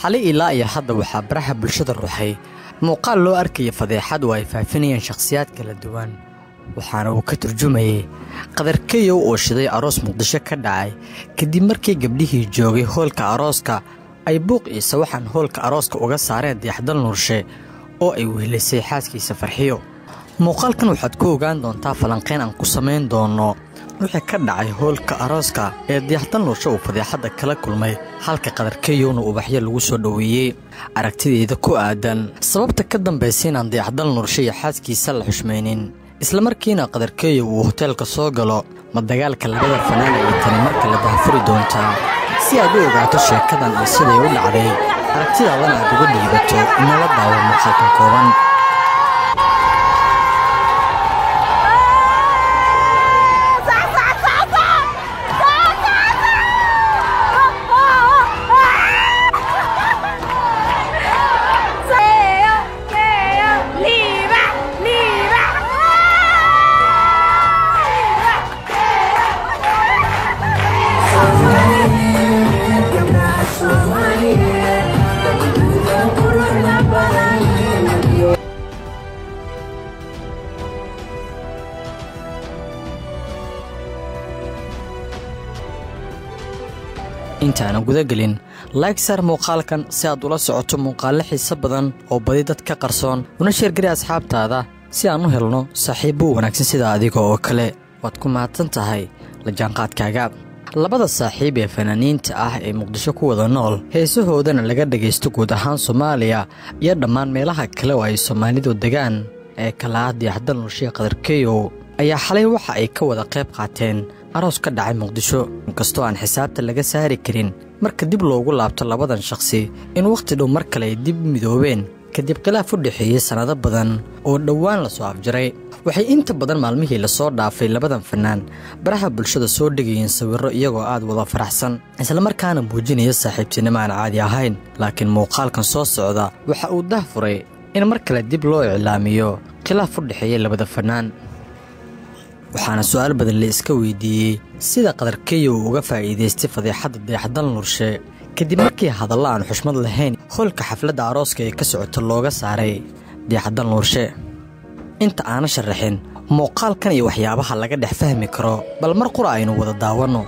xali ilaa iyo hadda waxaa baraha bulshada ruuxay muuqaal loo arkaya fadeexad oo ay faafinayeen shakhsiyaad kala duwan waxaana uu ka turjumayey qadarkeyow oo shiday aroos muqdisho ka dhacay kadib markii gabdhihii joogay hoolka arooska ay buuq ciise waxaan hoolka arooska uga saareen diyaxdal nuurshe oo ay wehlisay xaaskiisa farxiyo muuqaalkan waxaad ku ogaan doontaa falanqayn aan ku samayn doono wixii ka dhacay hoolka arooska ee diyaxdal nuurshe uu fadeexadda kala kulmay halka qadarkeyowna ubaxyo lagu soo dhoweeyey aragtideeda ku aadan sababta ka dambaysa inaan diyaxdal nuurshe iyo xaaskiisa la xushmaynin islamarkiina qadarkeeyow uu hoteelka soo galo ma dagaalka labada fanaana ay tani marka la dahfuri doontaa si aad u ogaato sheekadan iyo siday u dhacday aragtidaadana aad uga dhiibato inala daawo muuqaalkan kooban intaanan gudagelin laig saar muuqaalkan si aad ula socoto muuqaallo xiise badan oo badi dad ka qarsoon una sheergari asxaabtaada si aan u helno saaxiibbo wanaagsan sida adiga oo kale waad ku mahadsan tahay la jaanqaadkaaga labada saaxiib ee fanaaniinta ah ee muqdisho ku wada nool heesahoodana laga dhagaysto guud ahaan soomaaliya iyo dhammaan meelaha kale oo ay soomaalidu degaan ee kala ah diyaxdal nurshiya qadarkeyow ayaa xalay waxa ay ka wada qayb qaateen aroos ka dhacay muqdisho inkastoo aan xisaabta laga saari karin marka dib loogu laabto labadan shakhsi in wakhti dhow mar kale ay dib midoobeen kadib khilaaf u dhexeeyey sannado badan oo dhowaan la soo afjaray waxay inta badan maalmihii lasoo dhaafay labadan fannaan baraha bulshada soo dhegayeen sawirro iyagoo aad wada faraxsan islamarkaana muujinaya saaxiibtinimo aan caadi ahayn laakiin muuqaalkan soo socda waxa uu dah furay in mar kale dib loo iclaamiyo khilaaf u dhexeeyey labada fannaan waxaana su'aal badan la iska weydiiyey sida qadarkeyo uu uga faa'iidaystay fadeexadda dayaxdal nurshe kadib markii hadalla aan xushmad lahayn hoolka xafladda arooska ee ka socota looga saaray dayaxdal nuurshe inta aana sharaxin muuqaalkan iyo waxyaabaha laga dhex fahmi karo bal mar qura aynu wada daawanno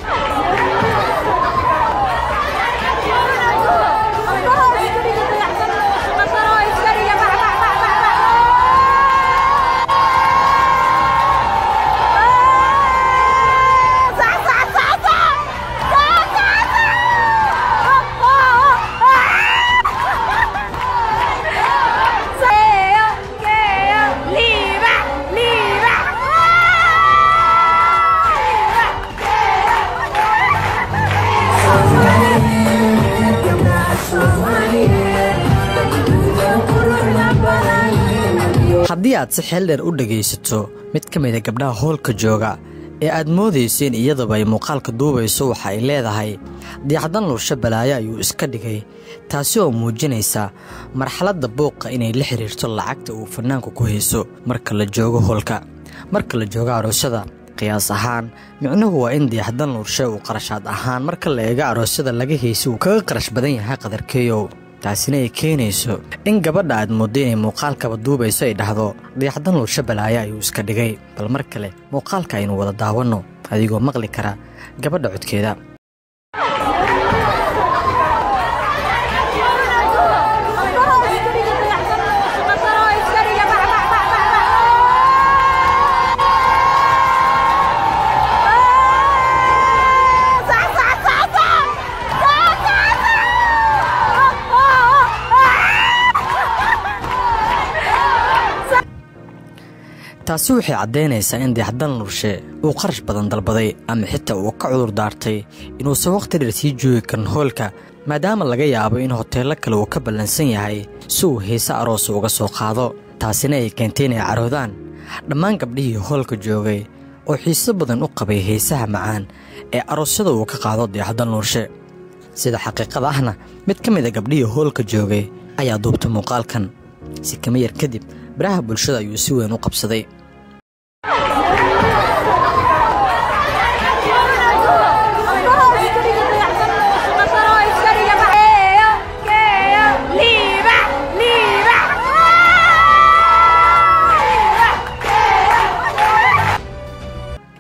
haddii aad si xeel dheer u dhegaysato mid ka mida gabdhaha hoolka jooga ee aad moodayso in iyadaba ay muuqaalka duubayso waxa ay leedahay diyaxdan nuursho balaayo ayuu iska dhigay taasi oo muujinaysa marxaladda buuqa inay la xidhiirto lacagta uu fannaanku ku hayso marka la joogo hoolka marka la joogo aroosyada qiyaas ahaan micnuhu waa in diyaxdan nuurshe uu qarashaad ahaan marka la eego aroosyada laga haysa uu kaga qarash badan yahay qadarkeeyow taasina ay keenayso in gabadha aad mooddo inay muuqaalkaba duubayso ay dhahdo dayaxdan nuursho balaayo ayuu iska dhigay bal mar kale muuqaalka aynu wada daawanno adigoo maqli kara gabadha codkeeda taasi waxay caddaynaysaa in dayaxdal nurshe uu qarash badan dalbaday ama xitaa uu ka cudur daartay inuusan wakhti dheer sii joogi karin hoolka maadaama laga yaabo in hoteello kale uu ka ballansan yahay si uu heese aroosa uga soo qaado taasina ay keentay inay caroodaan dhammaan gabdhihii hoolka joogay oo xiiso badan u qabay heesaha macaan ee aroosyada uu ka qaado dayaxdal nuurshe sida xaqiiqada ahna mid ka mid a gabdhihii hoolka joogay ayaa duubtay muuqaalkan si kama yar kadib baraha bulshada ayuu si weyn u qabsaday Yeah.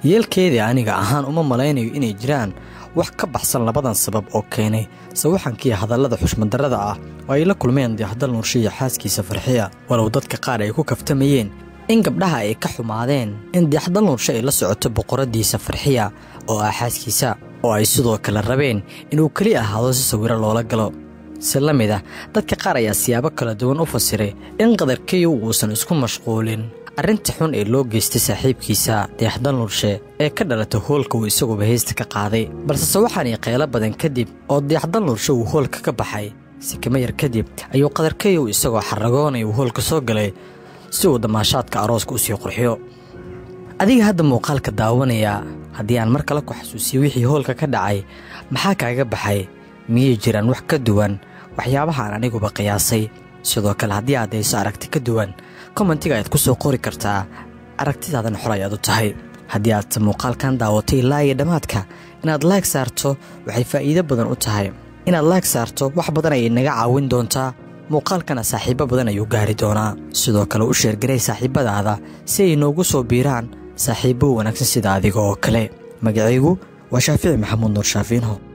yeelkeedii aniga ahaan uma malaynayo inay jiraan wax ka baxsan labadan sabab oo keenay sawaxankii hadallada xushmadarrada ah oo ay la kulmeen dayaxdal nuurshe iyo xaaskiisa farxiya walow dadka qaar ay ku kaftamayeen in gabdhaha ay ka xumaadeen in dayaxdal nuurshe ay la socoto boqoradiisa farxiya oo ah xaaskiisa oo ay sidoo kale rabeen inuu keli ahaado si sawiro loola galo si la mid ah dadka qaar ayaa siyaabo kala duwan u fasiray in qadarkiyu uusan isku mashquulin arrinta xun ee loo geystay saaxiibkiisa dayaxdal nuurshe ee ka dhalatay hoolka uu isaguba heysta ka qaaday balse sawaxanii qeylo badan kadib oo dayaxdal nuurshe uu hoolka ka baxay sikama yar kadib ayuu qadarkayow isagoo xaragoonay uu hoolka soo galay si uu damaashaadka arooska u sii qurxiyo adiga hadda muuqaalka daawanayaa haddii aan mar kale ku xasuusiyo wixii hoolka ka dhacay maxaa kaaga baxay miyay jiraan wax ka duwan waxyaabaha aan aniguba qiyaasay sidoo kale haddii aad hayso aragti ka duwan kommentiga ayaad ku soo qori kartaa aragtidaadan xor ayaad u tahay haddii aad muuqaalkan daawatay ilaa iyo dhammaadka inaad laag saarto waxay faa'iido badan u tahay inaad laag saarto wax badan ayay naga caawin doontaa muuqaalkana saaxiibbo badan ayuu gaari doonaa sidoo kale u sheergaray saaxiibbadaada si ay noogu soo biiraan saaxiibbo wanaagsan sida adiga oo kale magacaygu waa shaafici maxamuud nuur shaafiinho